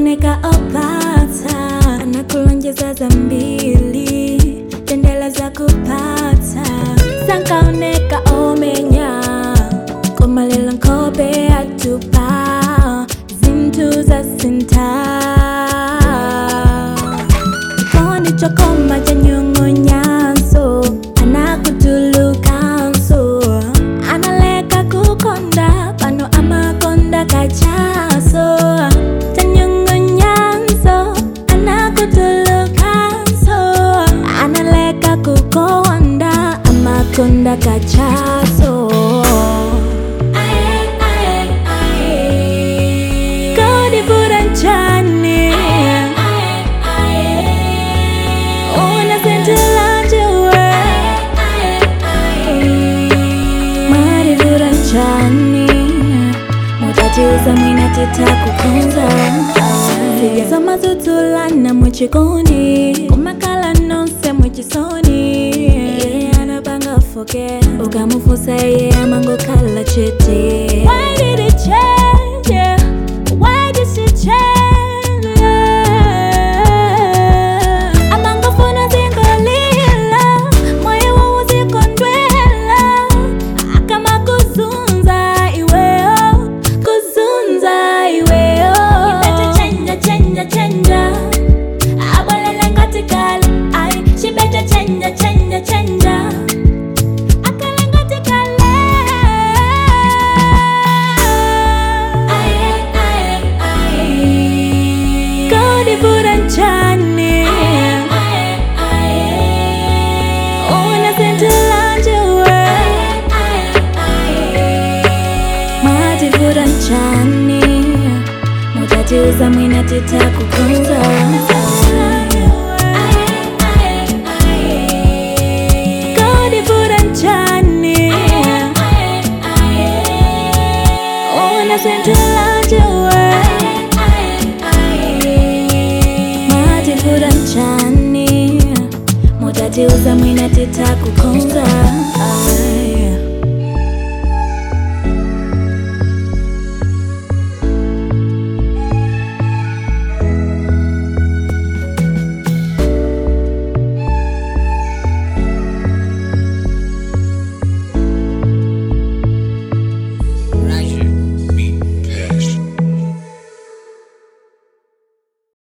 sankaoneka opata anakulonjeza za mbili tendela za kupata sankaoneka omenya komalela nkobe atupa zintu za sinta chikondi chokoma cha nyong'onyaso anakutulukanso analeka kukonda pano amakonda kachaso cha nyong'onyanso anakutulukanso analeka kukonda amakonda kachaso Kodi buranchani Una sentilanje Mari buranchani Mutatiuza mwina titakukunza Sijasoma tutulana muchikondi Kumakala nonse muchisoni Iye anapanga foke Ukamufusa iye amango kala chete Why did it change? Yeah. Why did she change? Yeah. Amangofuna zingolila Moyo wangu zikondwela Akama kuzunza iweo Kuzunza iweo Ibete chenja chenja chenja Abolele ngatikali Ay, she better chenja chenja chenja Akale ngatikali Ay, ay, ay Kodi buranchani Una sentilanje we Mati buranchani Mutatiuza mwina titakukunza Kodi buranchani Una sentilanje we Mati buranchani Mutatiuza mwina